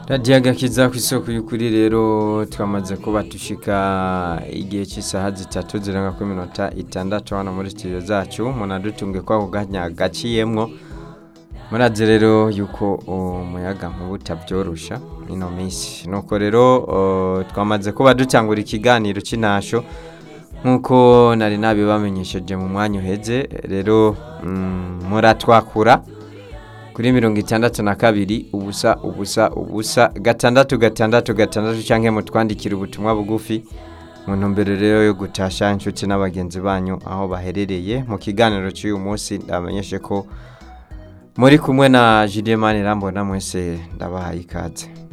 radiyo agakiza ku isoko y'ukuri rero twamaze kuba dushika igihe cy'isaha zitatu zirenga kuri minota itandatu hano muri studio zacu munadutunge kwa kuganya gaciyemwo murazi rero yuko umuyaga nkuba utabyorosha ino minsi nuko rero uh, twamaze kuba dutangura ikiganiro cy'intasho nk'uko nari nabibamenyesheje mu mwanya uheze rero mm, muratwakura kuri mirongo itandatu na kabiri ubusa ubusa ubusa gatandatu gatandatu gatandatu cyangwa mutwandikira ubutumwa bugufi mu ntumbero rero yo gutasha inshuti n'abagenzi banyu aho baherereye mu kiganiro cy'uyu munsi ndabamenyeshe ko muri kumwe na Julien Manirambona mwese ndabahaye ikaze